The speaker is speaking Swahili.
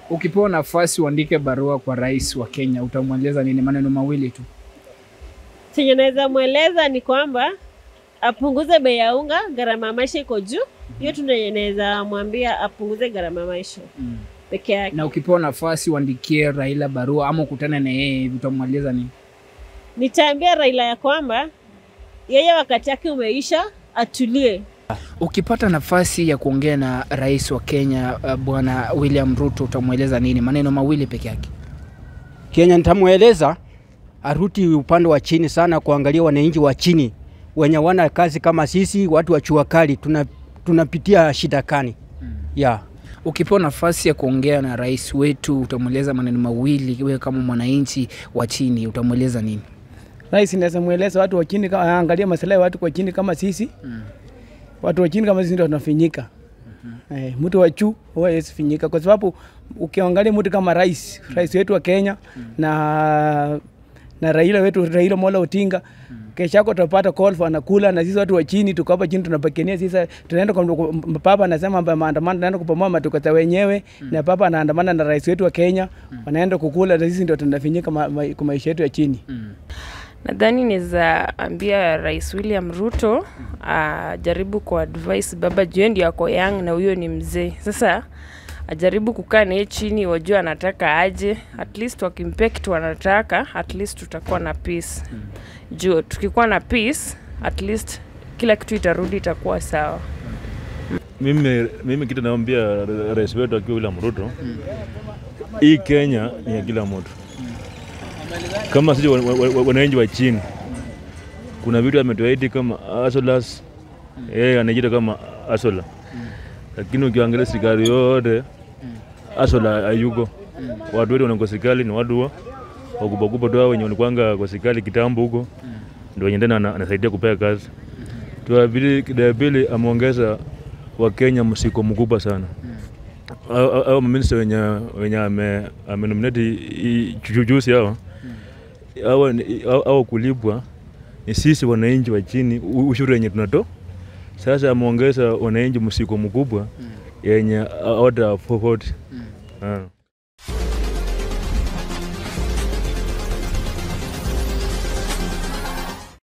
Ukipewa nafasi uandike barua kwa rais wa Kenya, utamweleza nini? Maneno mawili tu. Chenye naweza mweleza ni kwamba apunguze bei ya unga, gharama ya maisha iko juu. Hiyo tu ndio naweza mwambia apunguze gharama ya maisha Mm. peke yake. Na ukipewa nafasi uandikie Raila barua ama ukutane na yeye hivi, utamweleza nini? Nitaambia Raila ya kwamba yeye wakati yake umeisha, atulie. Ukipata nafasi ya kuongea na rais wa Kenya uh, bwana William Ruto utamweleza nini? Maneno mawili peke yake. Kenya nitamweleza aruti upande wa chini sana, kuangalia wananchi wa chini wenye wana kazi kama sisi, watu wa chua kali, tuna tunapitia shida kani ya Ukipewa nafasi ya kuongea na rais wetu utamweleza maneno mawili, wewe kama mwananchi wa chini utamweleza nini? Rais naweza mweleza watu wa chini kama aangalie maslahi ya watu kwa chini kama sisi. Watu wa chini kama sisi ndio tunafinyika. Eh, mtu wa juu huwa hawezi finyika kwa sababu ukiangalia mtu kama rais, rais wetu wa Kenya na na Raila wetu Raila Mola Odinga kesho yako tutapata call for anakula na sisi watu wa chini tuko hapa chini tunapekenia sisi tunaenda kwa kwa- papa anasema mambo ya maandamano tunaenda kupamoa matukata wenyewe na papa anaandamana na rais wetu wa Kenya wanaenda kukula na sisi ndio tunafinyika ma, ma, kwa maisha yetu ya chini. Nadhani naweza ambia Rais William Ruto ajaribu ku advise baba juu ndio ako young na huyo ni mzee. Sasa ajaribu kukaa naye chini, wajua anataka aje, at least wakimpea kitu wanataka, at least tutakuwa na peace. Juu tukikuwa na peace, at least kila kitu itarudi, itakuwa sawa. Mimi, mimi kitu naambia rais wetu akiwa William Ruto, hii Kenya ni ya kila mtu. Kama sisi wa- wa- wa- wananchi wa chini, kuna vitu ametuahidi kama asolas, yeye anajiita kama asola, lakini ukiangalia serikali yote asola hayuko. Watu wetu wana kwa serikali ni watu wa wakubwa tu hao wenye walikwanga kwa serikali kitambo huko, ndio wenye tena ana- anasaidia kupea kazi. Tuabili pili ameongeza Wakenya msiko mkubwa sana au au- au maminista wenye wenye ame amenominate jujusi hawa hawa ni- hawa hawa kulipwa ni sisi wananchi wa chini, u- ushuru yenye tunato sasa. Ameongeza wananchi msiko mkubwa yenye hawata afford. Ah.